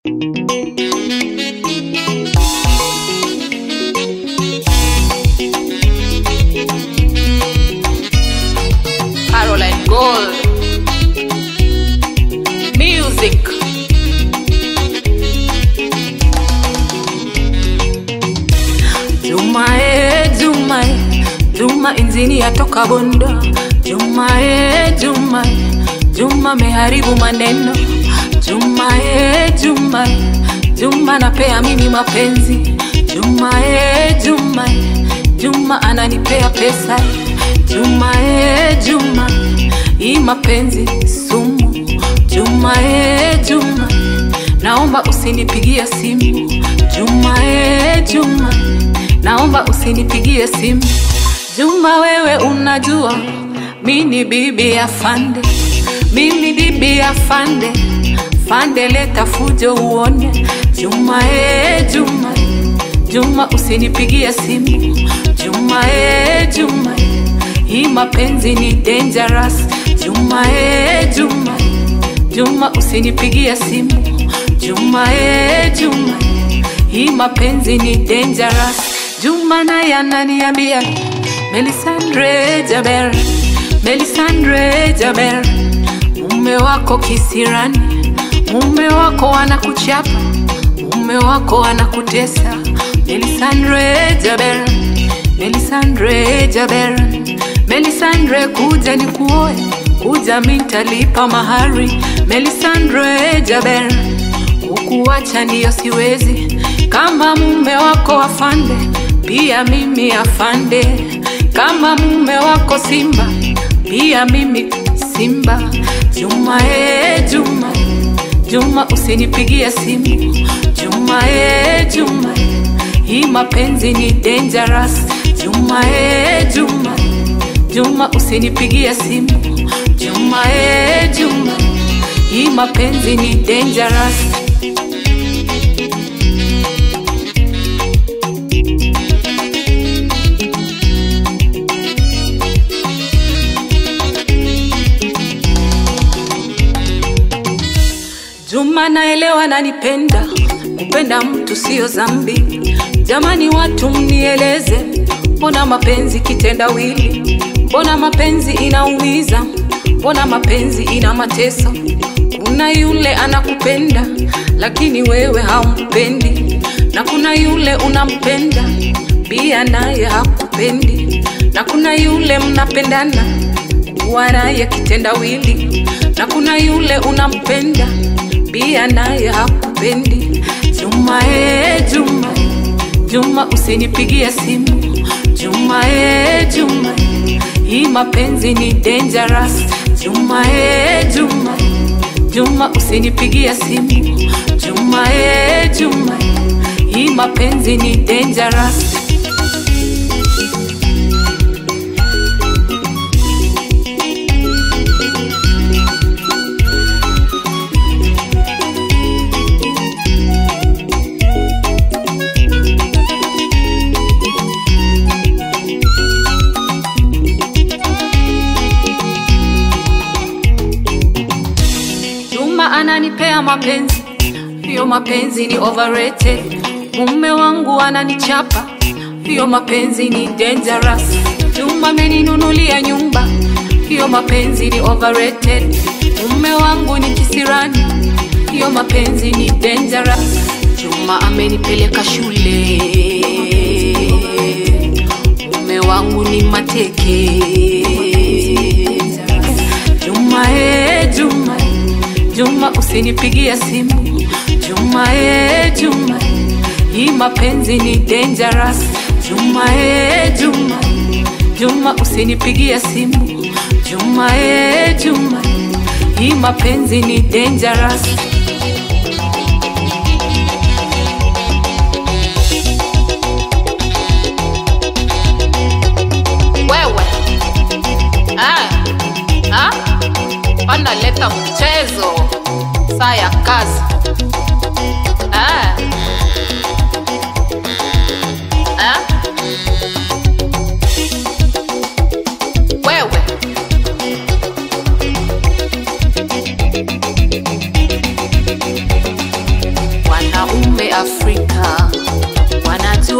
Caroline Gold. Music. Juma e Juma e Juma injini yatoka Bondo Juma e Juma e Juma meharibu maneno Juma e Juma e Juma napea mimi mapenzi Juma e Juma e Juma ananipea pesa Juma e Juma hii mapenzi sumu Juma e Juma naomba usinipigie simu Juma e Juma naomba usinipigie simu Juma wewe unajua mini bibi ya fande mimi bibi ya fande fande leta fujo uone Juma e Juma Juma usinipigie simu Juma e Juma hii mapenzi ni dangerous Juma e Juma Juma usinipigie simu Juma e Juma hii mapenzi ni dangerous Juma naye ananiambia Melisandre Jaber Melisandre Jaber mume wako kisirani mume wako anakuchapa mume wako anakutesa Melisandre Jaber Melisandre Jaber Melisandre kuja ni kuoe kuja mintalipa mahari Melisandre Jaber kukuacha ndiyo siwezi kama mume wako afande pia mimi afande kama mume wako simba pia mimi simba Juma e Juma Juma usinipigie simu Juma e Juma hii mapenzi ni dangerous Juma e Juma Juma usinipigie simu Juma e Juma hii mapenzi ni dangerous Juma naelewa nanipenda, kupenda mtu sio zambi. Jamani watu mnieleze, mbona mapenzi kitendawili? Mbona mapenzi inaumiza? Mbona mapenzi ina mateso? Kuna yule anakupenda lakini wewe haumpendi, na kuna yule unampenda pia naye hakupendi, na kuna yule mnapendana kuwa naye kitendawili, na kuna yule unampenda pia naye hakupendi. Juma e Juma, Juma usinipigie simu. Juma e Juma, hii mapenzi ni dangerous. Juma e Juma, Juma usinipigie simu. Juma e Juma, hii mapenzi ni dangerous. Juma ananipea mapenzi, hiyo mapenzi ni overrated. Mume wangu ananichapa, hiyo mapenzi ni dangerous. Juma ameninunulia nyumba, hiyo mapenzi ni overrated. Mume wangu ni kisirani, hiyo mapenzi ni dangerous. Juma amenipeleka shule, mume wangu ni mateke. Juma e Juma, Juma usinipigie simu. Juma e Juma, hii mapenzi ni dangerous. Juma e Juma, Juma usinipigie simu. Juma e Juma, hii mapenzi ni dangerous. Wewe ah, ah, wanaleta mchezo saa ya kazi ah. Ah. Wewe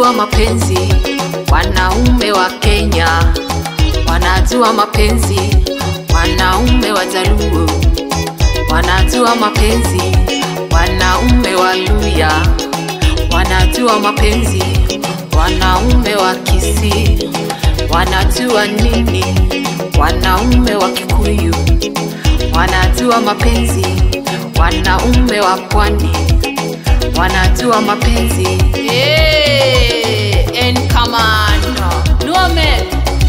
wanajua mapenzi, wanaume wa Kenya wanajua mapenzi, wanaume wa Jaluo wanajua mapenzi, wanaume wa Luya wanajua mapenzi, wanaume wa Kisii wanajua nini, wanaume wa Kikuyu wanajua mapenzi, wanaume wa pwani wanajua mapenzi. Hey, en commando. Luo men.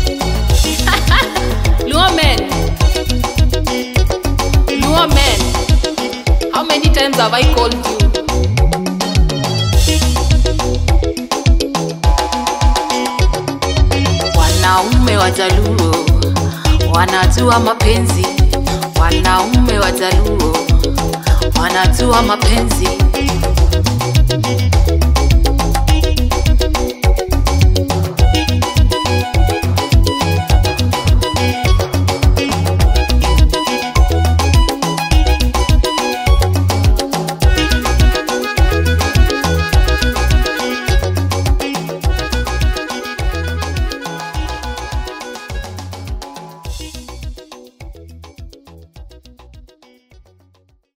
Luo men. Luo men. How many times have I called you? Wanaume wa Jaluo wanajua mapenzi, wanaume wa Jaluo wanajua mapenzi,